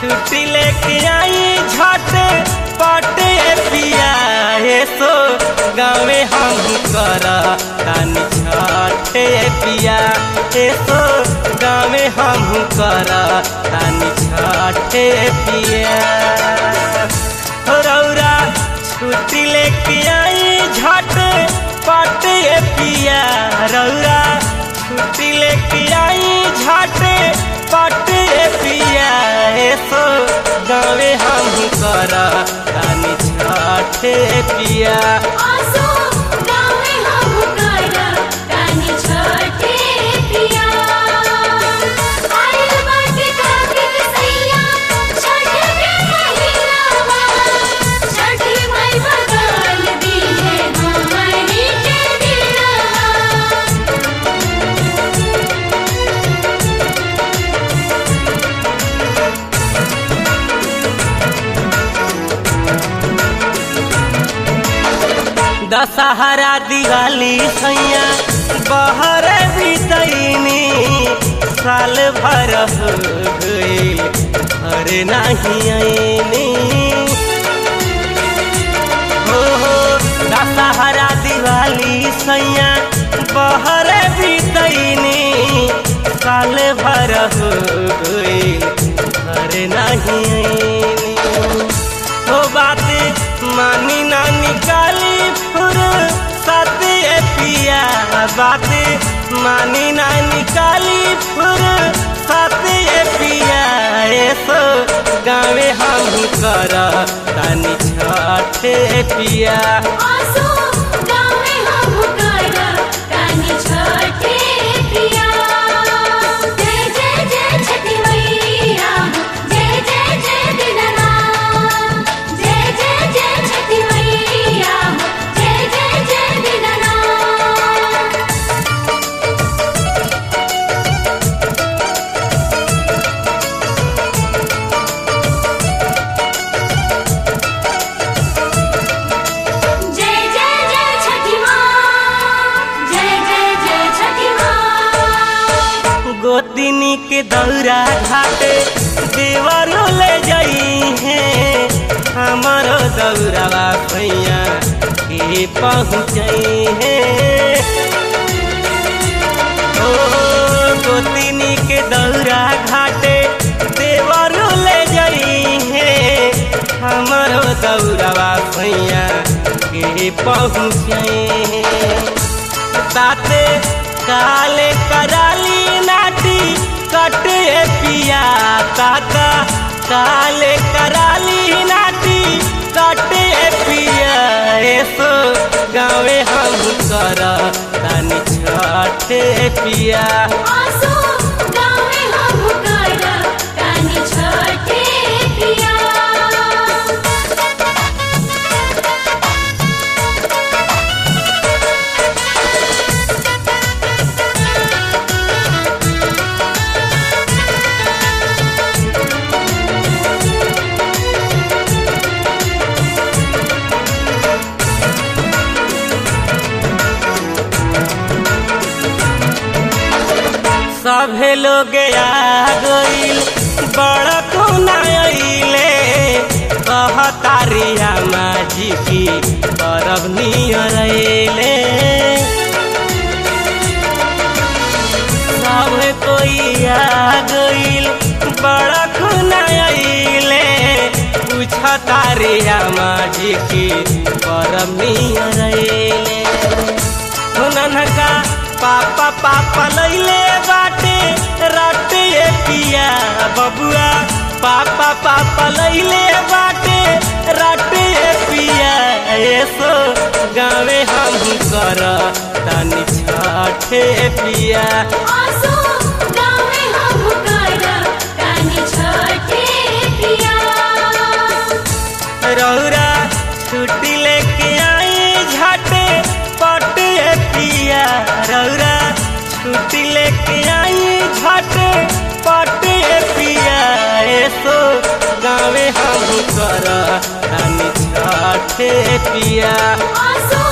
छुट्टी लेके आई झटे पटे पिया हे सो गाँवे हम कर तानी छठे पिया हे सो गाँवे हम कर तानी छठे पिया हो रौरा छुट्टी लेके आई झटे पटे पिया रौरा छुट्टी लेके आई झटे पटे पिया हे सो गाँवे हम कर तानी छठे पिया आसो गावे हम कर तानी छठे पिया आइल बाटे कार्तिक सैया छठ के महिनावा छठी माई बदल दी है हमनी के दिनवा दशहरा दिवाली सैया बहर बितैनी साल भर हो गइल घर नहीं आईनी हो हो दशहरा दिवाली सैया बहर बितैनी साल भर हो गइल घर नहीं आईनी हो बात मानी ना निकाली फुर सते पिया बात मानी ना निकाली फुर सते पिया ऐसो गाँवे हम कर तानी छठे पिया आसो गावे हम कर तानी छठे पिया जय जय जय छठी मैया जय जय जय दीनानाथ जय जय जय छठी मैया जय जय जय दीनानाथ जय जय जय छठी माँ जय जय जय छठी माँ गोतिनी के दौरा घाटे देवरो ले जाई है हमारो दौरावा भैया के पहुँचई है ओ गोतिनी के दौरा घाटे देवरो ले जाई है हमारो दौरावा भैया के पहुँचई है ताते काले कराली नाटी कटे पिया ताता काले कराली नाटी कटे पिया ऐसो गाँवे हम कर तानी छठे पिया आसो गावे हम कर तानी छठे पिया सभे लोग आ गइल बड़ कोना अइले कहतारिया माझी की परब नियर अइले सब कोई आ गइल बड़ कोना अइले पूछतारिया माझी की परब नियर अइले हुननका पापा पापा लैले बाटे राटे पिया बबुआ पापा पापा लैले बाटे राटे पिया ऐसो गाँवे हम कर तानी छठे पिया आसो गावे हम कर तानी छठे पिया रौरा छुट्टी लेके आई झटे पटे पिया रौरा छुट्टी लेके आई झटे पटे पिया ऐसो गाँवे हम कर तानी छठे पिया आसो